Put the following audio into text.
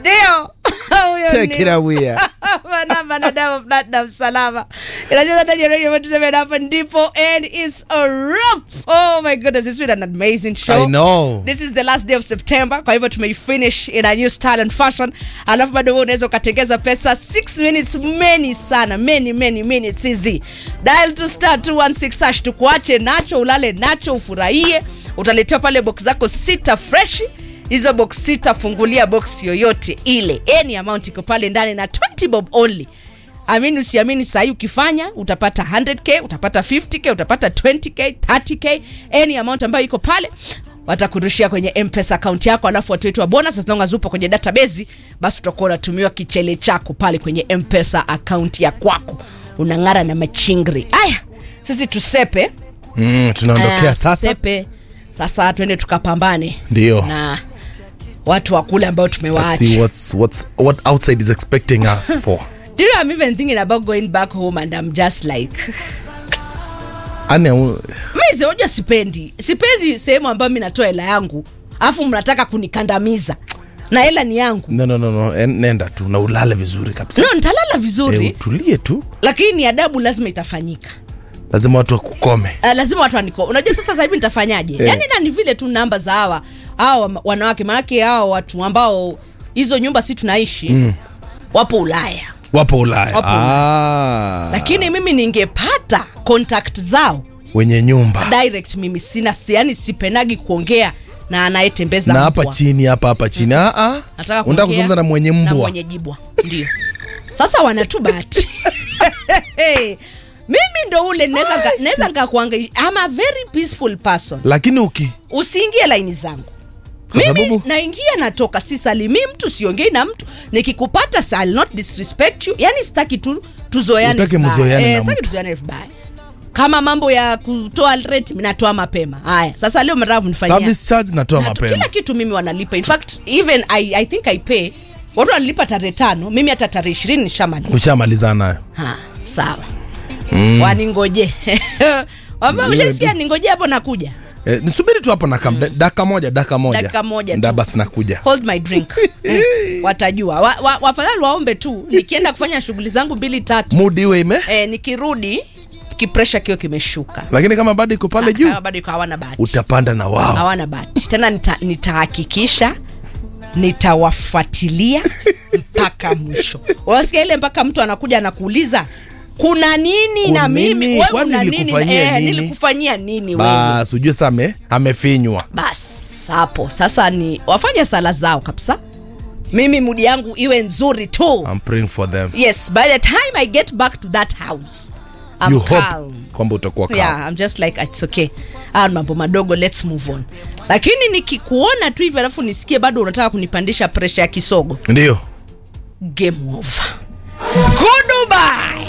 ndio Huyo Take ni- it away. Manamba na Diamond Platinum salama inacheza ndani ya radio yetu sema hapa ndipo and it's a wrap oh my goodness it's been an amazing show I know. this is the last day of september kwa hivyo tumeifinish in a new style and fashion alafu bado wewe unaweza ukatengeza pesa 6 minutes many sana many many minutes hizi dial to star 216 hash tukuache nacho ulale nacho ufurahie utaletewa pale box zako sita freshi hizo box sita fungulia box yoyote ile any amount iko pale ndani na 20 bob only amini usiamini sahii ukifanya utapata 100k utapata 50k utapata 20k 30k any amount ambayo iko pale watakurushia kwenye mpesa akaunti yako alafu watu wetu wa bonus as long as upo kwenye database basi utakuwa unatumiwa kichele chako pale kwenye mpesa akaunti ya kwako unang'ara na machingri aya sisi tusepe Mm, tunaondokea Aya, sasa. tusepe sasa twende tukapambane Ndio. na watu wa kule ambao Let's see tumewaacha what's what's what outside is expecting us for. Do you know I'm even thinking about going back home and I'm just like Ane u- mi unajua sipendi sipendi sehemu ambayo mi natoa hela yangu alafu mnataka kunikandamiza na hela ni yangu no no no no en- nenda tu na ulale vizuri kabisa. no nitalala vizuri Eh, utulie tu. lakini adabu lazima itafanyika Lazima watu wakukome. uh, lazima watu waniko unajua sasa sasa hivi nitafanyaje Eh. yani na ni vile tu namba za hawa hawa wanawake maanake hawa watu ambao hizo nyumba si tunaishi mm. wapo ulaya Wapo Ulaya. Wapo Ah. lakini mimi ningepata contact zao wenye nyumba. direct mimi sina si- yani sipenagi kuongea na anayetembeza Na hapa mbwa. chini hapa hapa chini. Ah ah. Nataka Unataka kuongea kuzungumza na mwenye na mbwa. mwenye jibwa ndio sasa wanatu bahati mimi ndo ule naweza nika- naweza nikakuangaisha I'm a very peaceful person Lakini uki usiingie laini zangu Kwa mimi sababu? naingia natoka sisalimii mtu siongei na mtu nikikupata sa I'll not disrespect you yani sitaki tu tuzoeane Utake vibaya. mzoeane na sitaki mtu. tuzoeane vibaya kama mambo ya kutoa rent mimi natoa mapema haya sasa leo mravu nifanyia service charge natoa na tu- mapema. kila kitu mimi wanalipa in fact even I, I think I pay watu wanalipa tarehe tano mimi hata tarehe ishirini nishamaliza Ushamalizana nayo. Ha, sawa mm. waningoje ambao Wewe ushasikia ningoje hapo nakuja Eh, nisubiri tu hapo na kam mm. dakika moja dakika moja Dakika moja tu. nda basi nakuja hold my drink mm. watajua wa, wa, wafadhali waombe tu nikienda kufanya shughuli zangu mbili tatu mudi iwe ime e, nikirudi kipresha kio kimeshuka lakini kama bado iko pale juu Kama bado iko hawana bahati utapanda na wao hawana bahati tena nita- nitahakikisha nitawafuatilia mpaka mwisho unasikia ile mpaka mtu anakuja anakuuliza kuna nini Kuna na mimi nini? wewe Kwani una nini nilikufanyia eh, nini? nilikufanyia nini wewe bas ujue sa ame- amefinywa bas hapo sasa ni wafanye sala zao kabisa mimi mudi yangu iwe nzuri tu I'm praying for them yes by the time i get back to that house I'm you hope calm. kwamba utakuwa calm. yeah, I'm just like it's okay ah, mambo madogo let's move on lakini nikikuona tu hivi alafu nisikie bado unataka kunipandisha presha ya kisogo ndio game over goodbye